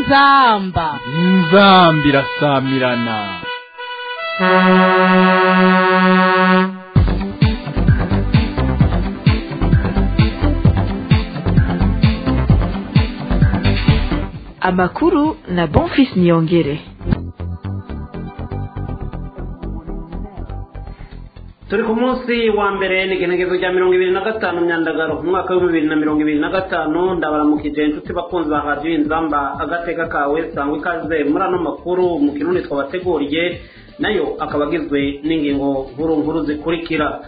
inzamba inzamba irasamirana amakuru na bonfis niyongere turi ku munsi wa mbere ni igenekerezo rya mirongo ibiri na gatanu myandagaro mu mwaka w'ibihumbi bibiri na mirongo ibiri na gatanu ndabaramukije inshuti bakunzi ba radiyo inzamba agateka kawe sangwa ikaze muri ano makuru mu kirundi twabateguriye nayo akaba agizwe n'ingingo nkuru nkuru zikurikira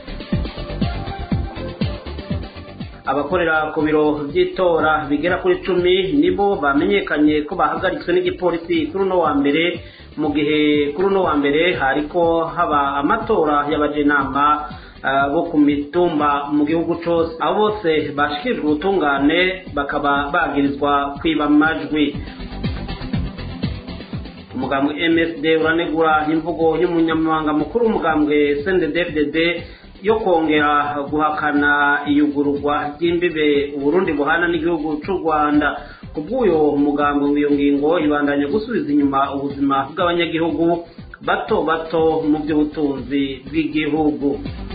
abakorera ku biro by'itora bigera kuri cumi nibo bamenyekanye ko bahagaritswe n'igipolisi kuri uno wa mbere mu gihe kuri uno wa mbere hariko haba amatora y'abajenama bo ku mitumba mu gihugu cyose abo bose bashikirijwe ubutungane bakaba bagirizwa kwiba amajwi umugambwe msd uranegura imvugo y'umunyamabanga mukuru w'umugambwe sndfdd yo kongera guhakana iyugururwa ry'imbibe uburundi buhana n'igihugu cy'u rwanda ku bw'uyo mugambi w'iyo ngingo ibandanya gusubiza inyuma ubuzima bw'abanyagihugu bato bato mu by'ubutunzi bw'igihugu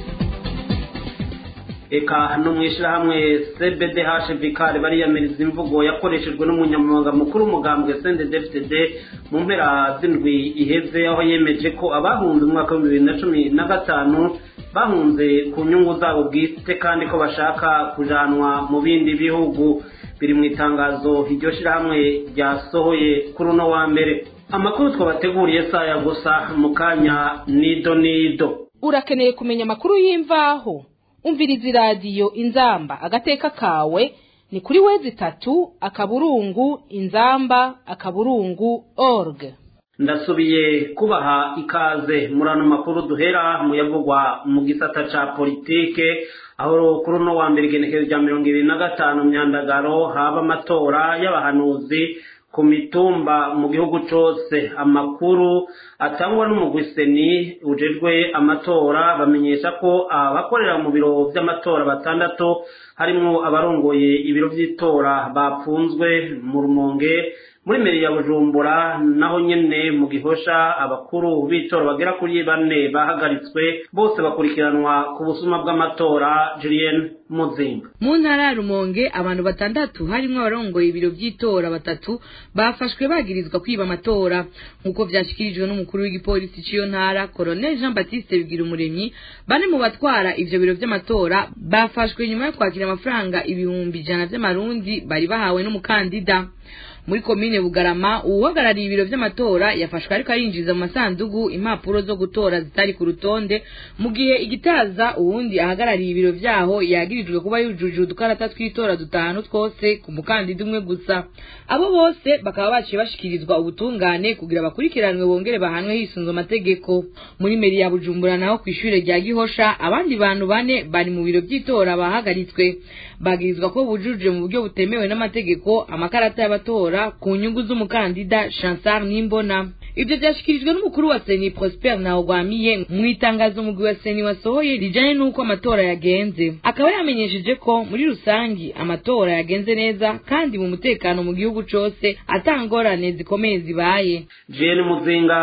eka no mu ishyirahamwe cbdh vikari bariyamiriza imvugo yakoreshejwe n'umunyamabanga mukuru w'umugambwe sndfdd mu mpera z'indwi iheze aho yemeje ko abahunze umwaka w'ibihumbi bibiri na cumi na gatanu bahunze ku nyungu zabo bwite kandi ko bashaka kujanwa mu bindi bihugu biri mu itangazo iryo shyirahamwe ryasohoye kuri uno wa mbere amakuru twabateguriye saya gusa mu kanya nido nido urakeneye kumenya amakuru y'imvaho umviriza iradiyo inzamba agateka kawe ni kuri wezi itatu akaburungu inzamba akaburungu org ndasubiye kubaha ikaze muri ano makuru duhera mu yavugwa mu gisata ca politike aho kuri uno wa mbere igenekezo rya mirongo ibiri na gatanu myandagaro haba amatora y'abahanuzi ku mitumba mu gihugu cyose amakuru atangwa n'umugwiseni ujejwe amatora bamenyesha ko abakorera mu biro by'amatora batandatu harimo abarongoye ibiro by'itora bapfunzwe mu rumonge muri meri ya bujumbura naho nyene mu gihosha abakuru b'itora bagera kuri bane bahagaritswe bose bakurikiranwa ku busuma bw'amatora julienne muzinga mu ntara ya rumonge abantu batandatu harimo abarongoye ibiro by'itora batatu bafashwe bagirizwa kwiba amatora nk'uko vyashikirijwe n'umukuru w'igipolisi c'iyo ntara colonel jean baptiste bigira umuremyi bane mu batwara ivyo biro vy'amatora bafashwe nyuma yo kwakira amafaranga ibihumbi ijana vy'amarundi bari bahawe n'umukandida muri komine bugarama uwuhagarariye ibiro vy'amatora yafashwe ariko arinjiza mu masandugu impapuro zo gutora zitari ku rutonde mu gihe igitaza uwundi ahagarariye ibiro vyaho yagirijwe kuba yujuje udukarata tw'itora dutanu twose ku mukandida umwe gusa abo bose bakaba baciye bashikirizwa ubutungane kugira bakurikiranwe bongere bahanwe hisunzwe amategeko muri meri ya bujumbura naho kw'ishure rya gihosha abandi bantu bane bari mu biro vy'itora bahagaritswe bagirizwa ko bujuje mu buryo butemewe n'amategeko amakarata y'abatora ku nyungu z'umukandida Chansar Nimbona ibyo byashikirijwe n'umukuru wa Seni Prosper Ntawugwamiye mu itangazo umugwi wa Seni wasohoye rijanye n'uko amatora yagenze akaba yamenyesheje ko muri rusangi amatora yagenze neza kandi mu mutekano mu gihugu cose atangorane zikomeye zibaye Jean Muzinga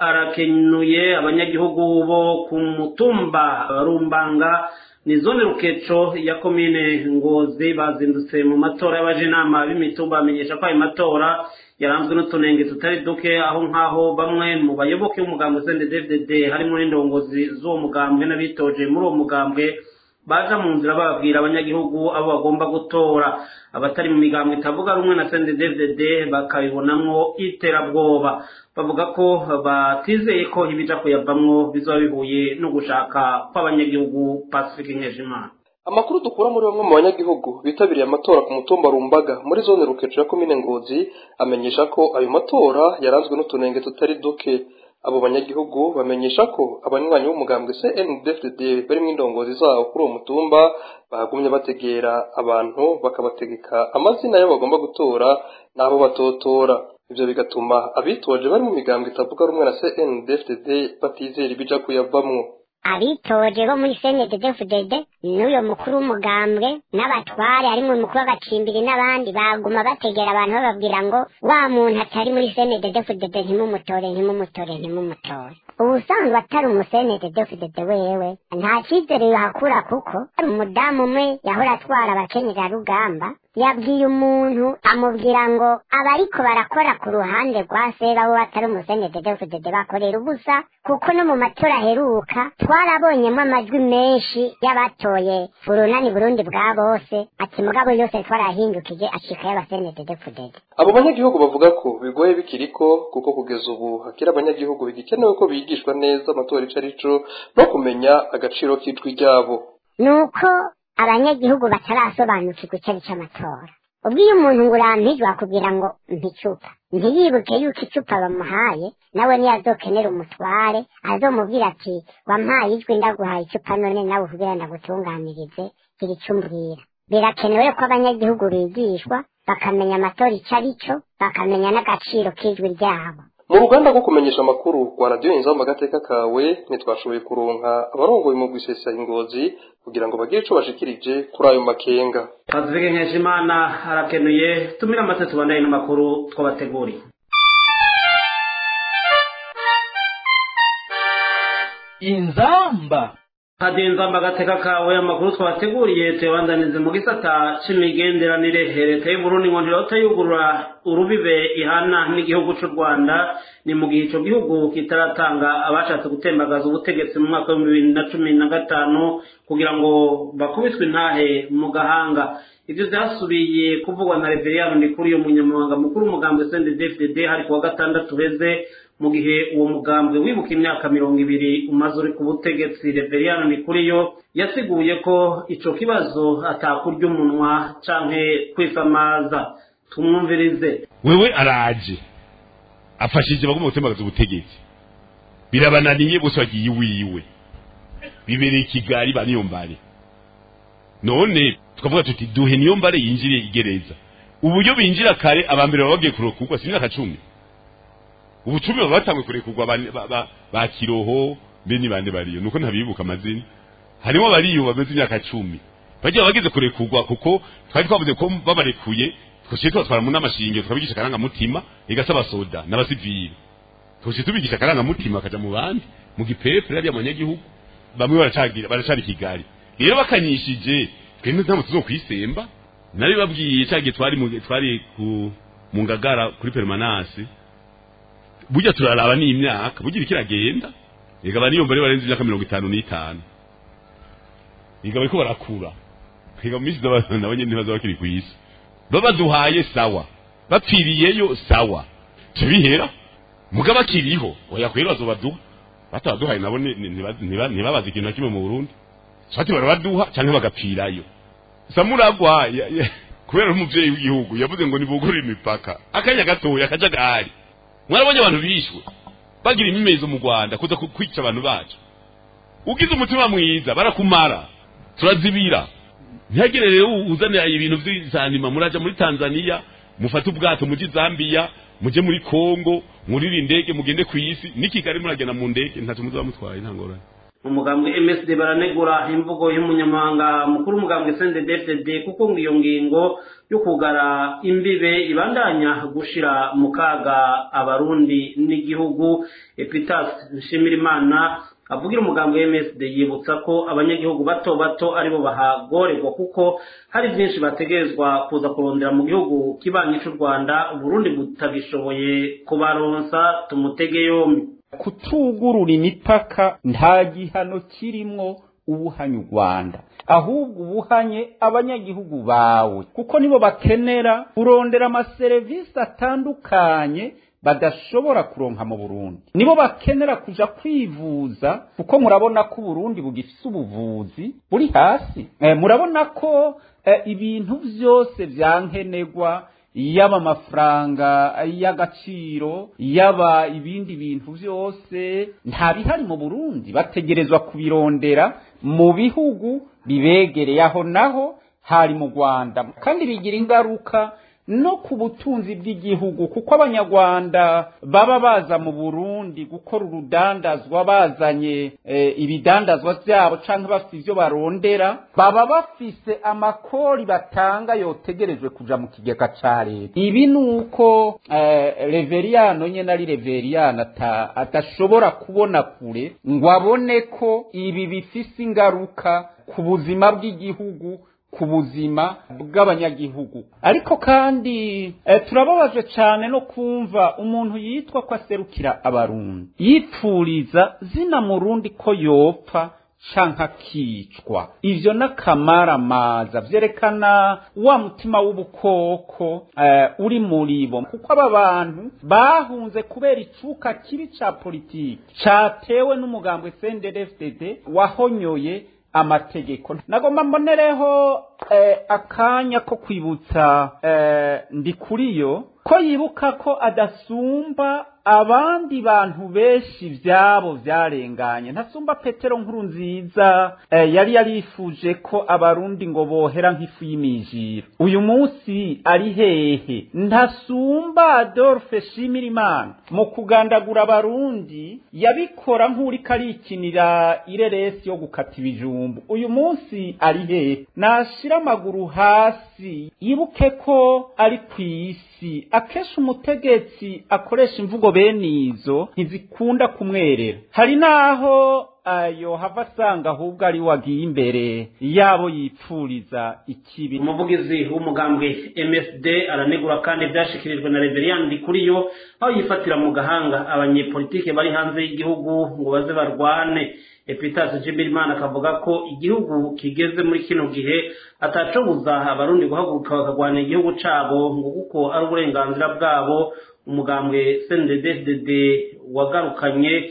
arakenuye abanyagihugu bo ku mutumba Rumbanga ni zone rukeco ya komine ngozi bazindutse mu matora y'abajenama b'imitumba bamenyesha ko ayo matora yaranzwe n'utunenge tutari duke aho nk'aho bamwe mu bayoboke b'umugambwe snddd harimo n'indongozi z'uwo mugambwe n'abitoje muri uwo mugambwe baja mu nzira bababwira abanyagihugu abo bagomba gutora abatari mu migambwe itavuga rumwe na snddd bakabibonamwo iterabwoba bavuga ko batizeye ko ibija kuyavamwo bizoba bihuye no gushaka kw'abanyagihugu pacifique nkejimana amakuru dukura muri bamwe mu banyagihugu bitabiriye amatora ku mutumba rumbaga muri zone rukeco ya komine ngozi amenyesha ko ayo matora yaranzwe n'utunenge tutari duke abo banyagihugu bamenyesha ko abanywanyi b'umugambwe CNDD-FDD barimo indongozi zabo kuri uwo mutumba bahagumye bategera abantu bakabategeka amazina y'abo bagomba gutora n'abo batotora ivyo bigatuma abitoje bari mu migambwe itavuga rumwe na CNDD-FDD batizera ibija kuyavamwo abitoje bo muri cndddfdd n'uyo mukuru w'umugambwe n'abatware harimo umukuru w'agacimbiri n'abandi baguma bategera abantu bababwira ngo wa muntu atari muri cndddfdd ntimumutore ntimumutore ntimumutore ubusanzwe atari umusenededefudede wewe nta cyizere yohakura kuko umudamu umwe yahora atwara abakenyerarugamba yabwiye umuntu amubwira ngo abariko barakora ku ruhande rwa sera bo batari umusenededefudede bakorera ubusa kuko no mu matora aheruka twarabonyemo amajwi menshi y'abatoye urunani burundi bwa bose ati mugabo yose twarahindukije acika y'abasenededefudede abo banyagihugu bavuga ko bigoye bikiriko kuko kugeza ubu hakiri abanyagihugu bigikenewe ko bigishwa neza amatora ico arico no kumenya agaciro k'ijwi ryabo nuko abanyagihugu batarasobanukirwa icyo ari cy'amatora ubwo iyo umuntu ngo urampijwe akubwira ngo mpicupa ntiyibuke yuko icupa bamuhaye nawe niyazokenera umutware azomubwira ati wampaye ijwi ndaguhaye icupa none nawe kugira ndagutunganirize gira icyo umbwira birakenewe ko abanyagihugu bigishwa bakamenya amatora icyo ari cyo bakamenya n'agaciro k'ijwi ryabo mu ruganda rwo kumenyesha amakuru rwa radiyo inzamba agateka kawe ntitwashoboye kuronka abarongoye mu gwisesa ingozi kugira ngo bagire ico bashikirije kuri ayo makenga Pacifique Nkeshimana arakenuye tumira amatatu tubandanye n'amakuru twabateguriye inzamba kadinzamba agateka kawe amakuru twabateguriye tuyabandanize mu gisata c'imigenderanire leta y'uburundi ngo ntirota yugurura urubibe ihana n'igihugu c'u rwanda ni mu gihe ico gihugu kitaratanga abashatse gutembagaza ubutegetsi mu mwaka w'ibihumbi bibiri na cumi na gatanu kugira ngo bakubitwe intahe mu gahanga ivyo vyasubiye kuvugwa na reveriyano ndikuri uyu munyamabanga mukuru w'umugambwe sndfdd hari kuwa gatandatu uheze mu gihe uwo mugambwe wibuka imyaka mirongo ibiri umaze uri ku butegetsi reveriyano ndikuriyo yasiguye ko ico kibazo atakurya umunwa canke kwifamaza tumwumvirize wewe araje afashije bagomba gutembagaza ubutegetsi birabananiye bose bagiye iwiwe bibereye i kigali baniyombare none tukavuga tuti duhe niyo mbare yinjire igereza uburyo binjira kare abambere baba bagiye kurokurwa si imyaka cumi ubu cumi baba batangwe kurekurwa ba, ba, ba, ba kiroho mbe ni bande bariyo nuko ntabibuka amazina harimo bariyo bameze imyaka cumi bagiye bageze kurekurwa kuko twari twavuze ko babarekuye twashiye tubatwara mu n'amashinge tukabigisha akarangamutima igasaba soda n'abasivili twashiye tubigisha akarangamutima akaja mu bandi mu gipepere ariya abanyagihugu bamwe baracagira baracari kigali rero bakanyishije twende ntabwo tuzokwisemba nari babwiye cyagiye twari mu twari ku mu ngagara kuri permanence burya turaraba ni imyaka burya kiragenda ega bari yumva barenze imyaka mirongo itanu n'itanu ega bariko barakura ega mu minsi nabo nyene ntibaza bakiri ku isi babaduhaye sawa bapfiriyeyo sawa tubihera muga bakiriho oya kwera bazobaduha batabaduhaye nabo ntibabaze ikintu na kimwe mu burundi sati barabaduha canke bagapfirayo samuragwa kubera umuvyeyi w'igihugu yavuze ngo nibugurire imipaka akanya gatoya akajagari mwarabonye abantu bishwe bagira imimezo mu rwanda kuza kwica abantu bacu ugize umutima mwiza barakumara turazibira ntihagire rero uzanira ibintu vy'izanima muraja muri tanzania mufate ubwato muje zambia muje muri kongo murire indege mugende ku isi ni kigali muragenda mu ndege ntaco muzaba mutwaye nta ngorane umugambwe MSD baranegura imvugo y'umunyamahanga mukuru umugambwe CNDD-FDD kuko ngo iyo ngingo yo kugara imbibe ibandanya gushira mu kaga abarundi n'igihugu Epitas Nshimirimana avugira umugambwe MSD yibutsa ko abanyagihugu bato bato aribo bahagorerwa kuko hari byinshi bategerezwa kuza kurondera mu gihugu kibanyi cy'u Rwanda Burundi butagishoboye kubaronsa tumutege yombi kutugurura imipaka nta gihano kirimwo ubuhanye u rwanda ahubwo ubuhanye abanyagihugu bawe kuko nibo bakenera kurondera amaserivisi atandukanye badashobora kuronka mu burundi nibo bakenera kuja kwivuza kuko murabona ko uburundi bugifise ubuvuzi buri hasi e, murabona ko e, ibintu vyose vyankenerwa yaba amafaranga y'agaciro yaba ibindi bintu byose nta bihari mu burundi bategerezwa kubirondera mu bihugu bibegereye aho naho hari mu rwanda kandi bigira ingaruka no ku butunzi bw'igihugu kuko abanyarwanda baba baza mu burundi gukora urudandazwa bazanye e, ibidandazwa vyabo canke bafise ivyo barondera baba bafise amakori batanga yotegerejwe kuja mu kigega ca leta ibi ni uko e, reveriyano nyene ari reveriyano adashobora kubona kure ngo abone ko ibi bifise ingaruka ku buzima bw'igihugu ku buzima bw'abanyagihugu ariko kandi e, turababaje cyane no kumva umuntu yitwa ko aserukira abarundi yipfuriza zina murundi ko yopfa canke akicwa ivyo n'akamaramaza vyerekana wa mutima w'ubukoko uh, uri muri bo kuko aba bantu bahunze kubera icuka kibi ca politiki catewe n'umugambwe CNDD-FDD wahonyoye amategeko nagomba mbonereho eh, akanya ko kwibutsa eh, ndikuriyo ko yibuka ko adasumba abandi bantu benshi vyabo vyarenganye ntasumba petero nkuru nziza eh, yari yarifuje ko abarundi ngo bohera nk'ifu y'imijiro uyu munsi ari hehe ntasumba adolphe shimirimana mu kugandagura abarundi yabikora nk'uriko arikinira ireresi yo gukata ibijumbu uyu munsi ari hehe nashira amaguru hasi yibuke ko ari kw'isi akenshi umutegetsi akoresha imvugo bene izo ntizikunda kumwerera hari n'aho ayo hava asanga ahubwo ari wagiye imbere yabo yipfuriza ikibi umuvugizi w'umugambwe msd aranegura kandi ibyashikirijwe na reveriyani ndikuriyo aho yifatira mu gahanga abanyepolitike bari hanze y'igihugu ngo baze barwane epitasi jibirimana akavuga ko igihugu kigeze muri kino gihe atacobuza abarundi guhaguruka bakarwanira igihugu cabo ngo kuko ari uburenganzira bwabo umugambwe cndd wagarukanye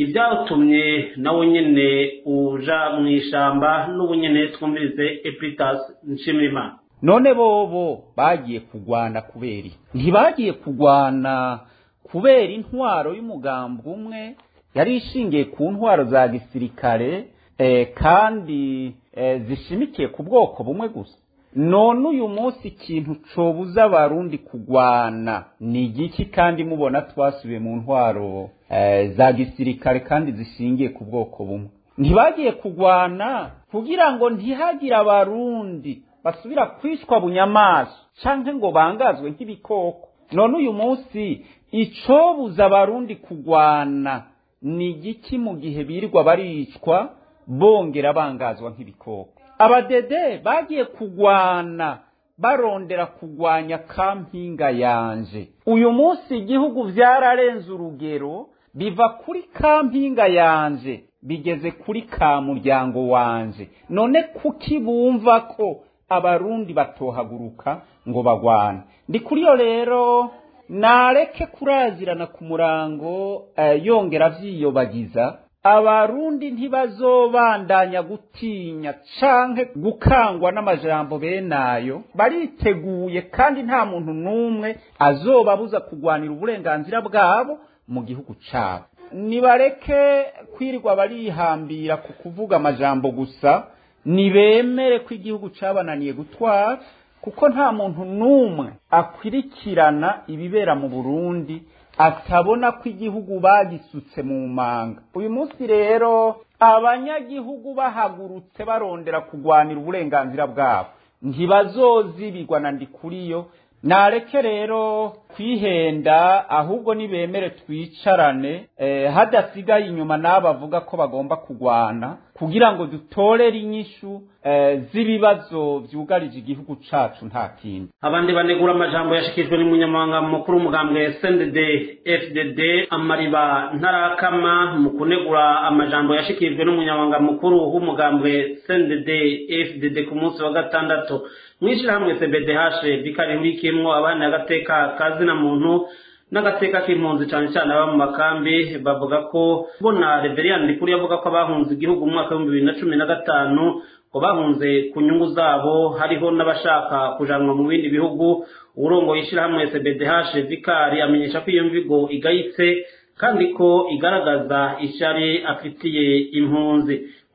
ibyatumye nawe nyene uja mu ishamba n'ubu nyene twumvirize epitas nshimirimana none bobo bagiye kugwana kubera ntibagiye kugwana kubera intwaro y'umugambi umwe yari ishingiye ku ntwaro za gisirikare eh, kandi eh, zishimikiye ku bwoko bumwe gusa none uyu munsi ikintu cobuza abarundi kugwana ni igiki kandi mubona twasubiye mu ntwaro eh, za gisirikare kandi zishingiye ku bwoko bumwe ntibagiye kugwana kugira ngo ntihagire abarundi basubira kwishwa bunyamaso canke ngo bangazwe nk'ibikoko none uyu munsi icobuza abarundi kugwana ni igiki mu gihe birirwa baricwa bongera bangazwa nk'ibikoko abadede bagiye kugwana barondera kugwanya kampinga yanje uyu munsi igihugu vyararenze urugero biva kuri kampinga yanje bigeze kuri ka muryango wanje none kuki bumva ko abarundi batohaguruka ngo bagwane ndi kuri yo rero nareke kurazirana ku murango eh, yongera avyiyobagiza abarundi ntibazobandanya gutinya canke gukangwa n'amajambo benayo bariteguye kandi nta muntu n'umwe azobabuza kugwanira uburenganzira bwabo mu gihugu cabo nibareke kwirirwa barihambira ku kuvuga amajambo gusa nibemere ko igihugu cabananiye gutwara kuko nta muntu n'umwe akwirikirana ibibera mu burundi atabona ko igihugu bagisutse mu manga uyu munsi rero abanyagihugu bahagurutse barondera kugwanira uburenganzira bwabo ntibazozibirwa na ndikuriyo nareke rero kwihenda ahubwo nibemere twicarane eh, hadasigaye inyuma n'abo bavuga ko bagomba kugwana kugira ngo dutorere inyishu eh, z'ibibazo vyugarije igihugu cacu nta kindi abandi banegura amajambo yashikijwe n'umunyamabanga mukuru umugambwe SNDD FDD amariba ntarakama mu kunegura amajambo yashikirijwe n'umunyamabanga mukuru w'umugambwe SNDD FDD ku munsi wa gatandatu mwishirahamwe CBDH bikarihurikiyemwo abana agateka kazina muntu n'agateka k'impunzi cyane cyane aba mu makambi bavuga ko bona Reverien Ndikuri yavuga ko abahunze igihugu mu mwaka w'ibihumbi bibiri na cumi na gatanu ngo bahunze ku nyungu zabo hariho n'abashaka kujanwa mu bindi bihugu uburongoye ishyirahamwe CBDH Vikari amenyesha ko iyo mvigo igayitse kandi ko igaragaza ishyari afitiye impunzi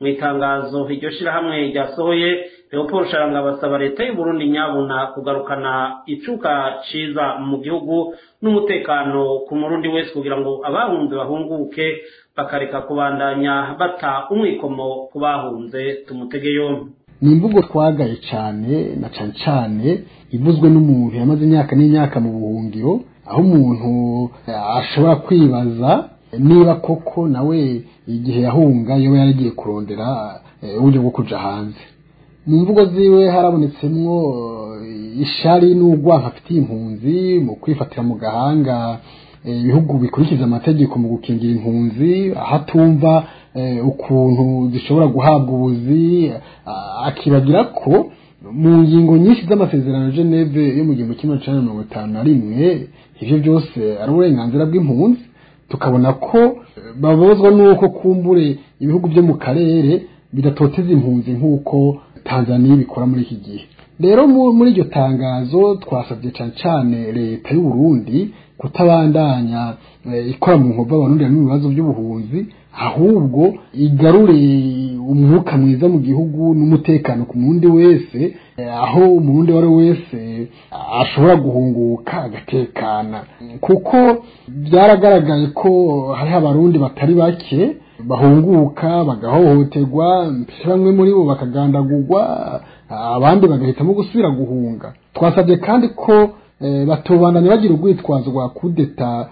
mu itangazo iryo shirahamwe ryasohoye leopold sharanga basaba leta y'u burundi nyabuna kugarukana icuka ciza mu gihugu n'umutekano ku murundi wese kugira ngo abahunze bahunguke bakareka kubandanya bata umwikomo ku bahunze tumutege yombi ni imvugo twagaye cyane na cyane cyane ivuzwe n'umuntu yamaze imyaka n'imyaka mu buhungiro aho umuntu ashobora kwibaza niba koko nawe igihe yahunga yoba yaragiye kurondera uburyo bwo kuja hanze mu mvugo ziwe harabonetsemwo ishari n'urwanka afitiye impunzi mu kwifatira mu gahanga ibihugu bikurikiza amategeko mu gukingira impunzi aho atumva ukuntu zishobora guhabwa ubuzi akibagira ko mu ngingo nyinshi z'amasezerano Geneve yo mu gihumbi kimwe cya mirongo itanu na rimwe ibyo byose ari uburenganzira bw'impunzi tukabona ko babozwa n'uko kumbure ibihugu byo mu karere bidatoteza impunzi nk'uko tanzaniya ibikora muri iki gihe rero muri iryo tangazo twasabye cyane cyane leta y'u Burundi kutabandanya ikora mu nkovu abarundi mu bibazo by'ubuhunzi ahubwo igarure umwuka mwiza mu gihugu n'umutekano ku mundi wese aho umurundi uwo ari we wese ashobora guhunguka agatekana kuko byaragaragaye ko hariho abarundi batari bake bahunguka bagahohoterwa mbese bamwe muri bo bakagandagurwa abandi bagahitamo gusubira guhunga twasabye kandi ko batubandanya bagira urwitwazo rwa kudeta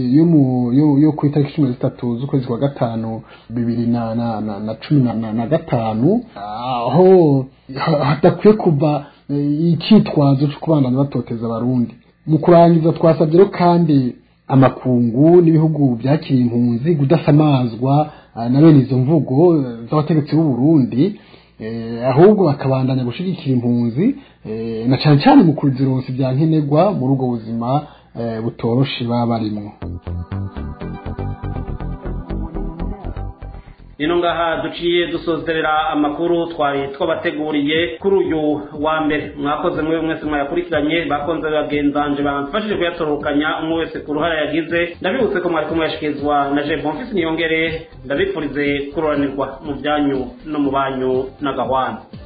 yo ku itariki cumi na zitatu z'ukwezi kwa gatanu bibiri na cumi na gatanu aho hadakwiye kuva icyitwazo cyo kubandanya batoteza abarundi mu kurangiza twasabye rero kandi amakungu n'ibihugu byakiriye impunzi kudasamazwa na bene izo mvugo z'abategetsi b'u Burundi ahubwo bakabandanya gushyigikira impunzi na cyane cyane mu kuzironsa bya nkenerwa muri ubwo buzima butoroshe baba barimo rino ngaha duciye dusozerera amakuru twari twabateguriye kuri uyu wa mbere mwakoze mwe mwese mwayakurikiranye bakonze bagenzanje bamfashije kuyatorokanya umwe wese ku ruhare yagize ndabibutse ko mwari kumuyashikirizwa na je bonfisi niyongere ndabifurize kuroranirwa mu byanyu no mu banyu n'agahwana